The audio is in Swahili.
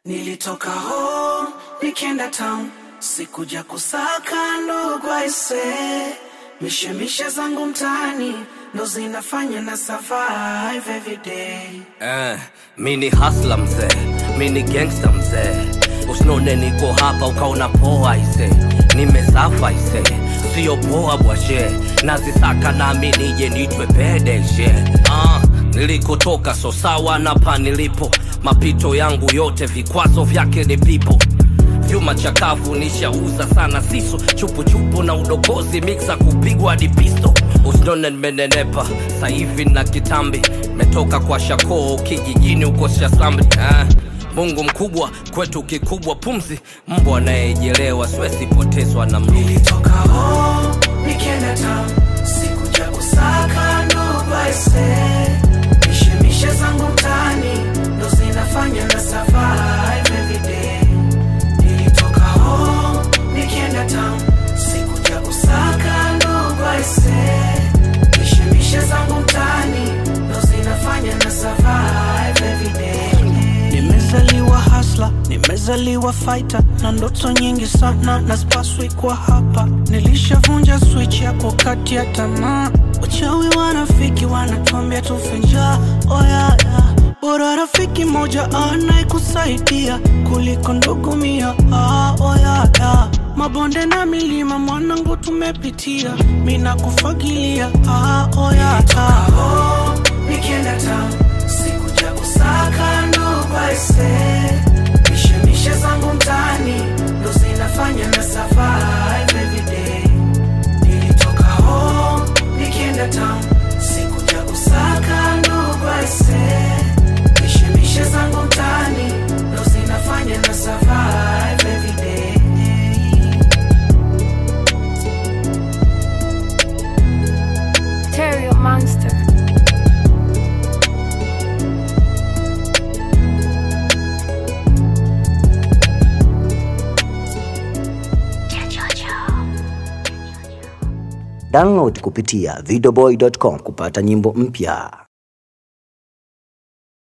Nilitoka home nikienda town, sikuja kusaka ndugu aise, mishemishe zangu mtaani ndo zinafanya na survive every day. Eh, mi ni hasla mzee, mi ni gangsta mzee, usinone niko hapa ukaona poa ise, nimesafa ise, sio poa bwashe, nazisaka nami nije nitwe pedeshe ah, nilikotoka so sawa na pa nilipo, mapito yangu yote vikwazo vyake ni pipo vyuma chakavu nishauza sana siso chupuchupu na udokozi miksa kupigwa hadi pisto usinone nimenenepa sahivi na kitambi metoka kwa shakoo kijijini huko shasambi eh. mungu mkubwa kwetu kikubwa pumzi mbwa anayejelewa siwesipotezwa na mluli Nilitoka home nikienda town, sikuja kusaka ndugu aise, mishemishe zangu mtaani ndo zinafanya na survive every day. Nilitoka home nikienda town, sikuja kusaka ndugu aise, mishemishe zangu mtaani ndo zinafanya na survive every day. Nimezaliwa hasla, nimezaliwa fighter na ndoto nyingi sana na spaswi kwa hapa. Nilishavunja switch ya kukati ya tamaa, wachawi wanafiki wanatuambia tufe njaa. Oh yeah, yeah. Bora rafiki moja anayekusaidia kuliko ndugu mia. Ah, oh yeah, yeah. Mabonde na milima mwanangu tumepitia, mina kufagilia. Ah, oh yeah, yeah. Nikienda town sikuja kusaka ndugu aise, mishemishe zangu mtaani ndo zinafanya na survive every day. Nilitoka home nikienda town, sikuja kusaka ndugu aise, mishemishe zangu mtaani ndo zinafanya na survive every day. Terrio Monster. Download kupitia videoboy.com kupata nyimbo mpya.